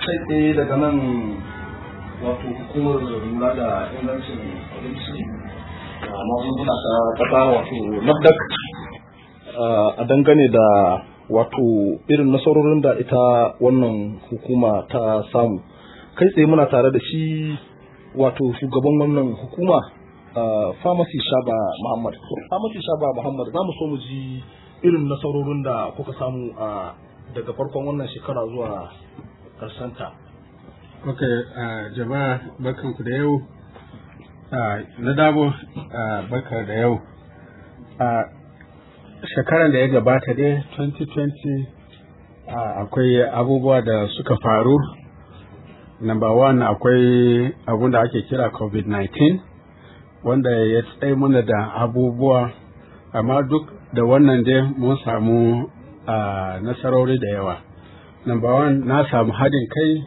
kai tsaye daga nan wato hukumar lura da ingancin abinci da magunguna ta kasa wato nafdak a dangane da wato irin nasarorin da ita wannan hukuma ta samu kai tsaye muna tare da shi wato shugaban wannan hukuma pharmacy shaba muhammad pharmacy shaba muhammad za mu so mu ji irin nasarorin da kuka samu a daga farkon wannan shekara zuwa ta. Ok, uh, jama'a barkanku da yau. Uh, na dabo uh, barka da yau. Uh, shekaran da ya gabata dai 2020 uh, akwai abubuwa da suka faru. Number one akwai abun da ake kira COVID-19 wanda ya tsaye mana da abubuwa amma duk da wannan dai mun samu uh, nasarori da yawa. Number one na samu haɗin kai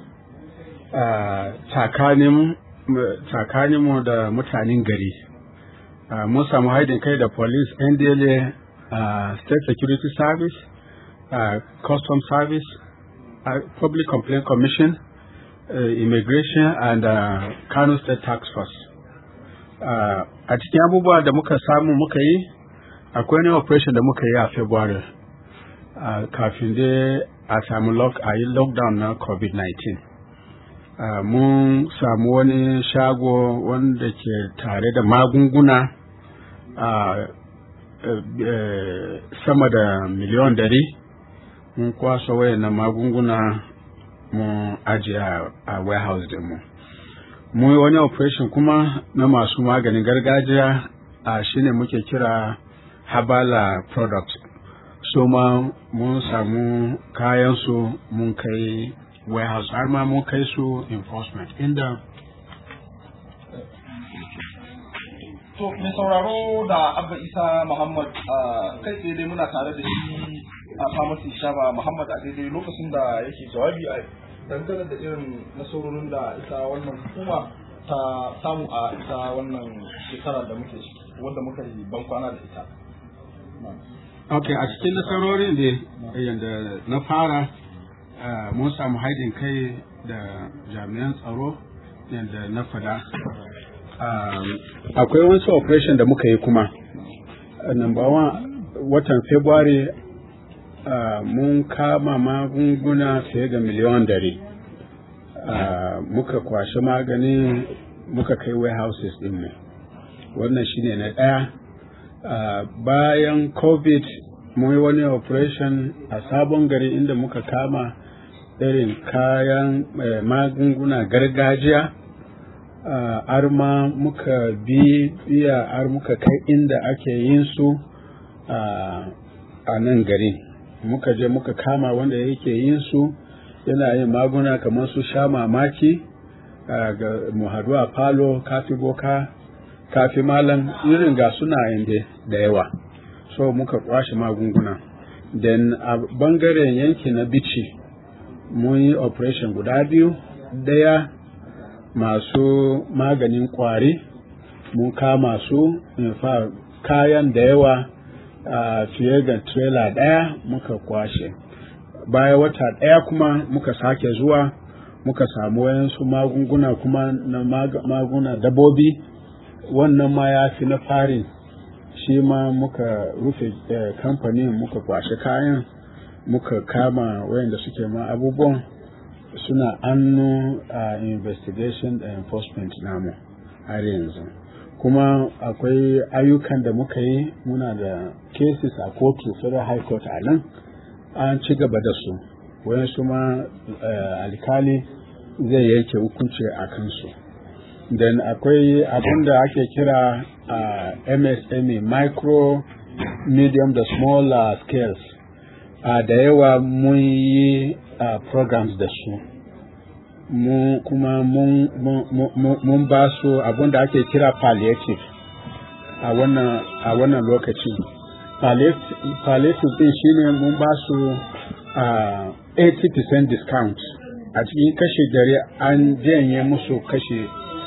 tsakaninmu da mutanen gari. Uh, mun samu haɗin kai da police, NDLA, uh, State Security Service, uh, Custom Service, uh, Public Complaint Commission, uh, Immigration and uh, Kano State Tax Force. Uh, a cikin abubuwa da muka samu muka yi, akwai wani operation da muka yi a February. Uh, kafin dai a samu lock a yi lockdown na covid-19 uh, mun samu wani shago wanda ke tare da magunguna uh, sama da miliyon dari mun kwasa wayannan magunguna mun ajiye a warehouse dinmu mun yi wani operation kuma na masu maganin gargajiya a shine muke kira habala product so ma mun samu kayansu mun kai warehouse har ma mun kai su enforcement inda to mai sauraro da abba isa muhammad kai tsaye dai muna tare da shi a pharmacy shaba muhammad a daidai lokacin da yake jawabi a dangane da irin nasarorin da ita wannan hukuma ta samu a ita wannan shekarar da muke ciki wanda muka yi ban kwana da ita ok a cikin nasarorin da yadda na fara mun samu haidin kai da jami'an tsaro yadda na fada akwai wasu operation da muka yi kuma number one watan february mun kama magunguna fiye da miliyan dare muka kwashe magani muka kai warehouses din mu wannan shine na ɗaya Uh, bayan covid mun yi wani operation a sabon gari inda muka kama irin kayan eh, magunguna gargajiya uh, har ma muka bi biya har muka kai inda ake yin su uh, a nan gari muka je muka kama wanda yake yin su yana yin maguna kamar su sha mamaki ga mu hadu a falo kafi boka kafi malam irin ga suna inda da yawa so muka kwashe magunguna then a bangaren yanki na bici mun yi operation guda biyu daya masu maganin kwari mun kama su fa kayan da yawa a fiye da trailer daya muka kwashe baya wata daya kuma muka sake zuwa muka samu wayansu magunguna kuma na maguna dabobi wannan ma ya fi na farin shi ma muka rufe kamfanin muka kwashe kayan muka kama wayanda suke ma abubuwan suna annu a investigation da enforcement namu har yanzu kuma akwai ayyukan da muka yi muna da cases a kotu federal high court a nan an ci gaba da su wayansu ma alkali zai yanke hukunci a kansu then akwai abin da ake kira uh, MSME micro medium da small uh, scales uh, da yawa mun yi uh, programs da su mun kuma mun, mun, mun ba su abin da ake kira palliative a wannan a wannan lokaci palliative din shine mun ba su uh, 80% discount a cikin kashi dare an janye musu kashi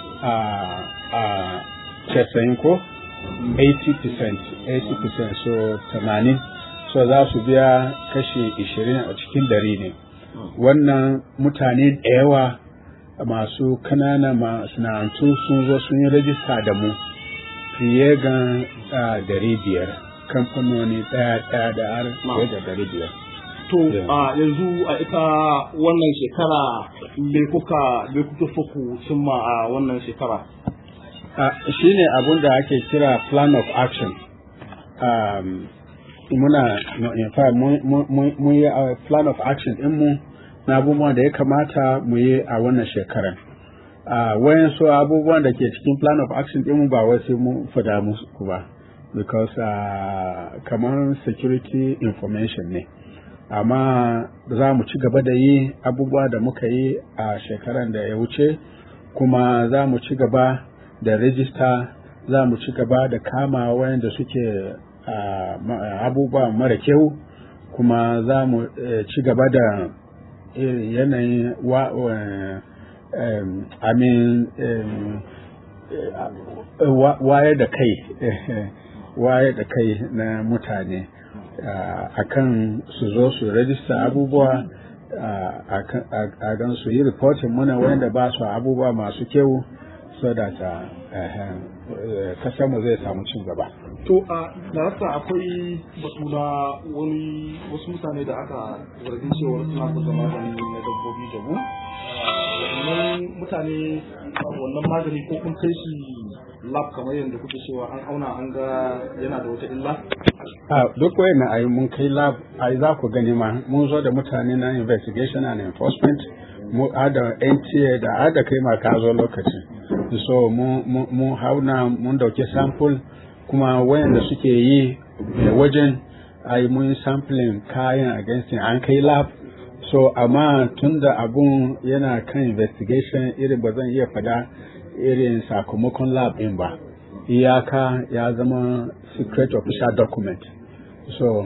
a casa'in ko 80% 80% so 80 so za su biya kashi 20 a cikin dari ne wannan mutane da yawa masu kanana masana'antu sun zo sun yi rajista da mu fiye ga dari biyar kamfanoni ɗaya ɗaya da har fiye da dari biyar to a yanzu a ita wannan shekara me kuka me kuka so ku cimma a wannan shekara shi ne abun da ake kira plan of action um, muna in fact mun yi plan of action mu na abubuwan da ya kamata mu yi a wannan shekarar uh, wayansu abubuwan da ke cikin plan of action mu ba wai sai mun fada musu ba because uh, kamar security information ne amma za mu ci gaba da yi abubuwa da muka yi a shekaran da ya wuce kuma za mu ci gaba da rijista za mu ci gaba da kama wayanda suke abubuwa mara kyau kuma za mu ci gaba da yanayin amin waye da kai waye da kai na mutane a kan su zo su rajista abubuwa a gan su yi reporting muna wanda ba su abubuwa masu kyau so da ta kasar mu zai samu cin gaba. To a darasa akwai batu na wani wasu mutane da aka zargin cewa suna kusa magani na dabbobi da mu. Wannan mutane wannan magani ko kun kai shi lab kamar yadda kuke cewa an auna an ga yana da wata illa? A duk wayan ayi mun kai lab ai za ku gani ma mun zo da mutane na investigation and enforcement mu ada NTA da ada kai ma ka zo lokacin. so mun hauna mun dauke sample kuma wayanda suke yi wajen ai mun sampling kayan against an kai lab so amma tunda abun yana kan investigation irin ba zan iya fada irin sakamakon lab din ba iyaka ya zama secret official document so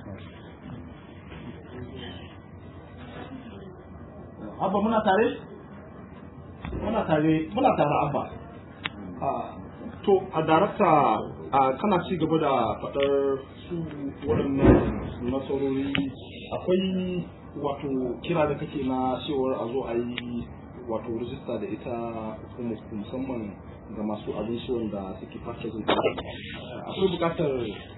abba muna tare muna tare muna tare abba to a darakta kana ci gaba da faɗar su waɗannan nasarori akwai wato kira da kake na cewar a zo a yi wato rijista da ita musamman ga masu abinci wanda suke purchasing akwai buƙatar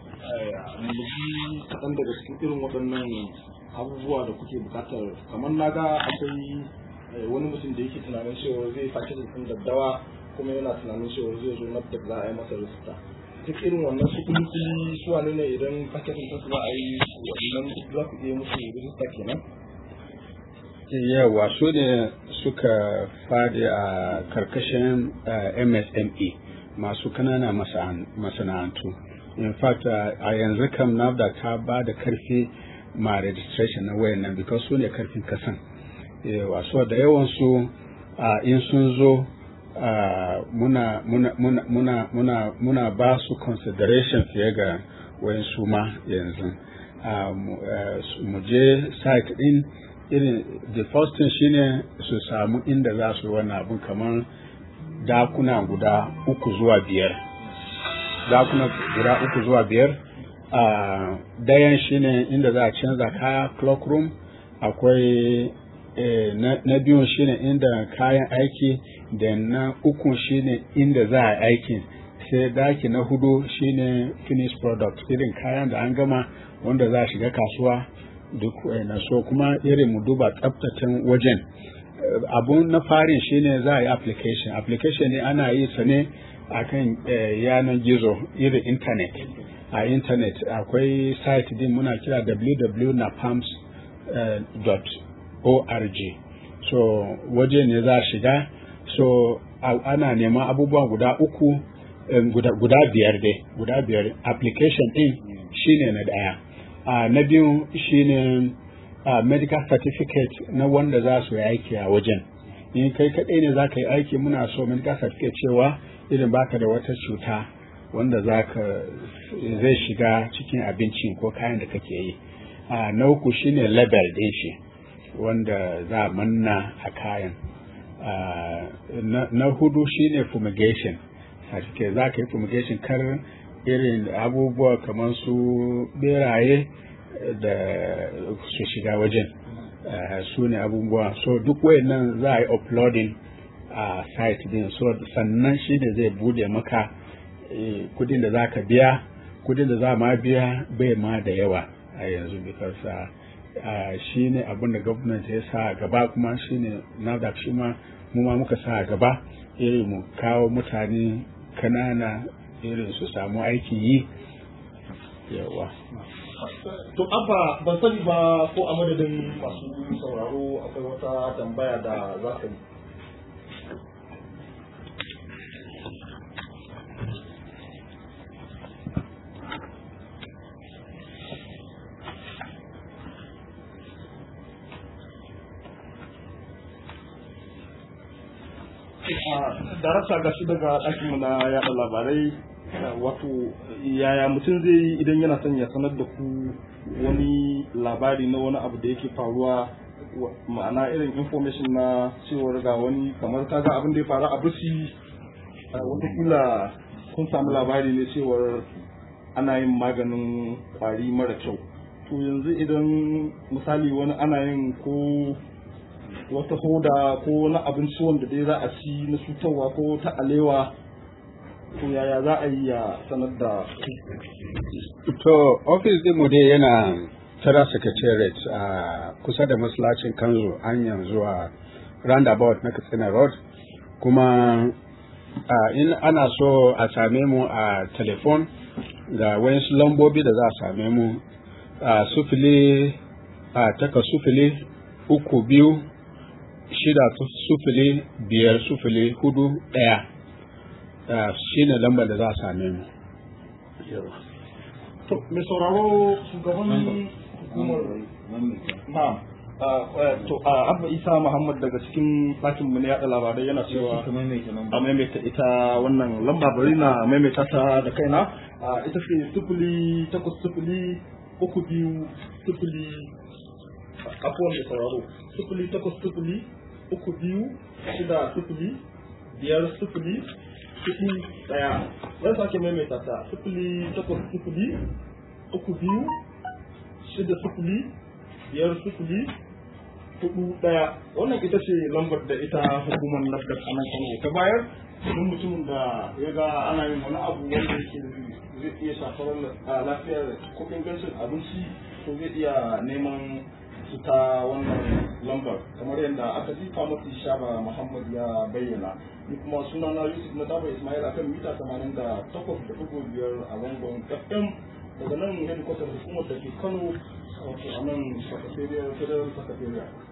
mu kaɗan daga cikin irin waɗannan abubuwa da kuke buƙatar kamar na ga akwai wani mutum da yake tunanin cewa zai purchasing ɗin daddawa kuma yana tunanin cewa zai zo na za a yi masa rijista duk irin wannan su kuli kuli su wane ne idan purchasing ɗin za a yi wannan za ku iya musu rijista kenan yawa su ne suka fadi a karkashin msme masu kanana masana'antu in fact a yanzu kam nafda ta ba da karfi ma registration na wayan nan because su ne karfin kasan yawa so da yawansu in sun zo muna muna muna muna muna muna ba su consideration fiye ga wayan su ma yanzu mu je site din irin the first thing shine su samu inda za su yi wannan abin kamar dakuna guda uku zuwa biyar dakuna guda uku zuwa biyar a dayan shine inda za a canza kaya clock room akwai na biyun shine inda kayan aiki da na uku shine inda za a aikin sai daki na hudu shine finished product irin kayan da an gama wanda za a shiga kasuwa duk na so kuma irin mu duba tsabtacin wajen abun na farin shine za a yi application application ne ana yi sa ne a kan yanar gizo irin internet a internet akwai site din muna kira www.napams.org so waje ne za a shiga so ana neman abubuwa guda uku guda biyar dai guda biyar application din shine na daya uh, na biyu shine uh, medical certificate na wanda za su yi aiki a wajen in kai kaɗai ne za ka yi aiki muna so medical certificate cewa irin baka da wata cuta wanda za ka zai shiga cikin abinci ko kayan da kake yi uh, na uku shine label ɗin shi wanda za a manna a kayan na, na hudu shine fumigation certificate za ka yi fumigation kar irin abubuwa kamar su beraye da su shiga wajen su ne abubuwa so duk wayannan za a yi uploading a site din so sannan shi ne zai bude maka kudin da za ka biya kudin da za ma biya bai ma da yawa a yanzu because uh, shi ne abin da gwamnati ya sa gaba kuma shi ne NAFDAC shi ma mu ma muka sa gaba irin mu kawo mutane kanana irin su samu aikin yi yawa to abba ban sani ba ko a madadin masu sauraro akwai wata tambaya da za ka yi darasa ga shi daga ɗakinmu na yaɗa labarai wato yaya mutum zai yi idan yana son ya sanar da ku wani labari na wani abu da yake faruwa ma'ana irin information na cewar ga wani kamar kaga abin da ya faru a busi watakila kun samu labari ne cewar ana yin maganin kwari mara kyau to yanzu idan misali wani ana yin ko wata hoda ko na abinci wanda dai za a ci na cutarwa ko ta alewa to yaya za a yi ya sanar da to ofis mu dai yana tara secretariat a kusa da masallacin kanzo hanyar zuwa roundabout na katsina road kuma in ana so a same mu a telefon ga wayansu lambobi da za a same mu a sufili a taka sufili uku biyu shida sufili biyar sufili hudu ɗaya shi ne lambar da za a same mu. To, mai sauraro shugaban hukumar na to abba isa muhammad daga cikin ɗakin mu na yaɗa labarai yana cewa a maimaita ita wannan lamba bari na maimaita ta da kaina ita ce sufuli takwas sufuli uku biyu sufuli afuwan da sauraro sufuli takwas sufuli uku biyu shida sufuli biyar sufuli sufuli ɗaya zan sake maimaita ta sufuli takwas sufuli uku biyu shida sufuli biyar sufuli hudu ɗaya wannan ita ce lambar da ita hukumar nafdar a nan kano ta bayar don mutumin da ya ga ana yin wani abu wanda yake zai iya shafar lafiyar ko ingancin abinci to zai iya neman su ta wannan lambar kamar yadda aka ji famasi shaba muhammad ya bayyana ni kuma suna na yusuf na daba ismail akan mita tamanin da takwas da dubu biyar a zangon fm daga nan hedikwatar hukumar da ke kano wato a nan sakatariya federal sakatariya